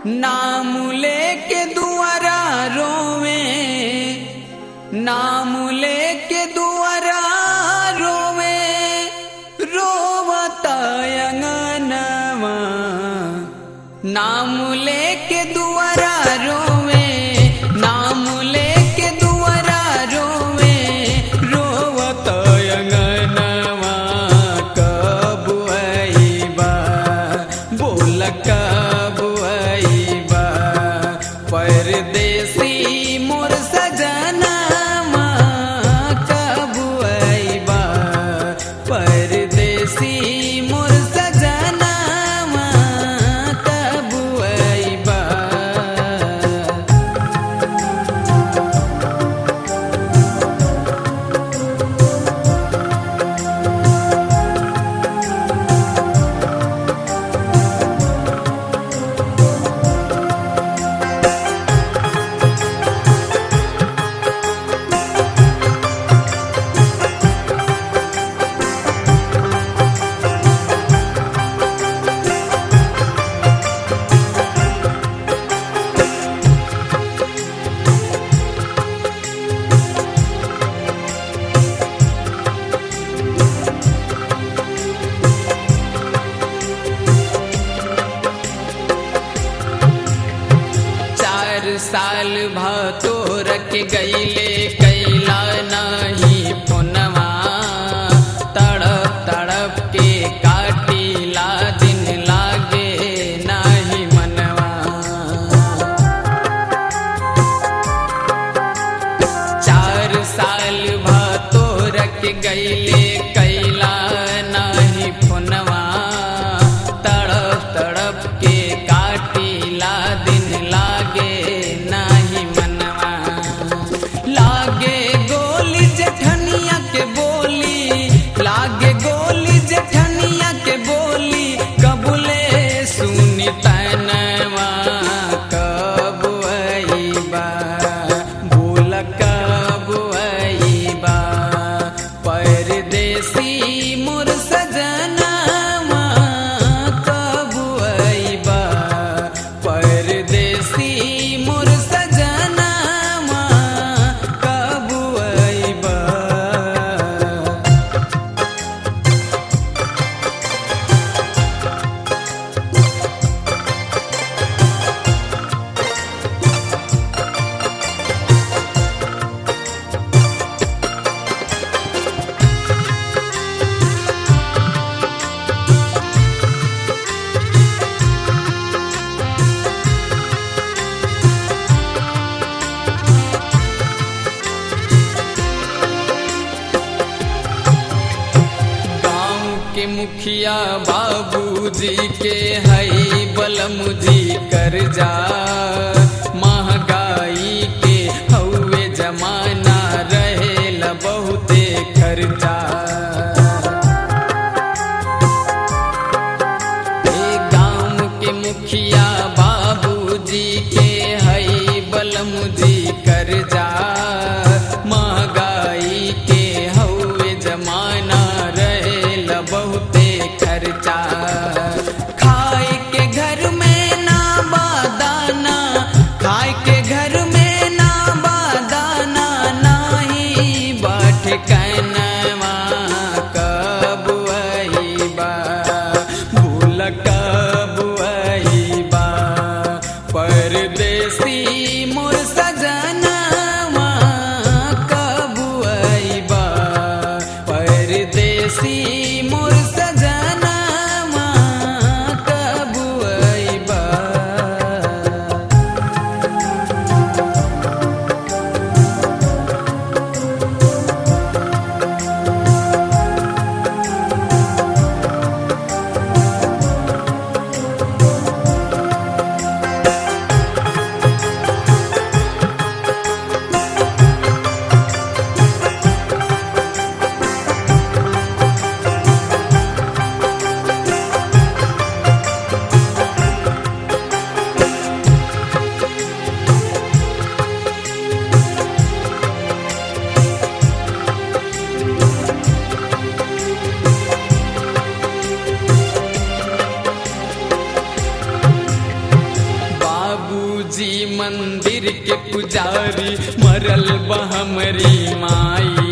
नाम लेके दुआरा रोवे नाम लेके दुआरा रोवे रोवता अंगनवा नाम लेके दुआरा रोवे नाम लेके दुआरा रोवे रोवत अंगनवा कब आईबा बोल कब आईबा परदेसी मोर सजनवा कब आईबा परदेसी मोर सजनवा कब आईबा चार साल भातो रख गईले कैला नहीं पुनवा तड़प तड़प के काटीला दिन लागे नहीं मनवा चार साल भातो रख गईले कैला नहीं पुनवा तड़प तड़प के काटीला दिन लागे नहीं मनवा लागे गोली जेठनिया के बोली लागे गोली जेठनिया के बोली कबूले सुनी तनवा कब आईबा बोल कब आईबा परदेसी मोर सजनवा कब आईबा परदेसी मोर सजनवा कब आईबा गांव के मुखिया बाबूजी के हई बलमुजी कर जा महंगाई के हौवे जमाना रहेला बहुते खर्चा ए गांव के मुखिया बाबूजी के हई बलमुजी कर जा महंगाई के हौवे जमाना रहेला बहुते खर्चा खाए के घर में ना बादाना खाए के घर में ना बादाना नाही बाट कनवा कब आईबा भूल कब आईबा जी मंदिर के पुजारी मरल बहमरी माई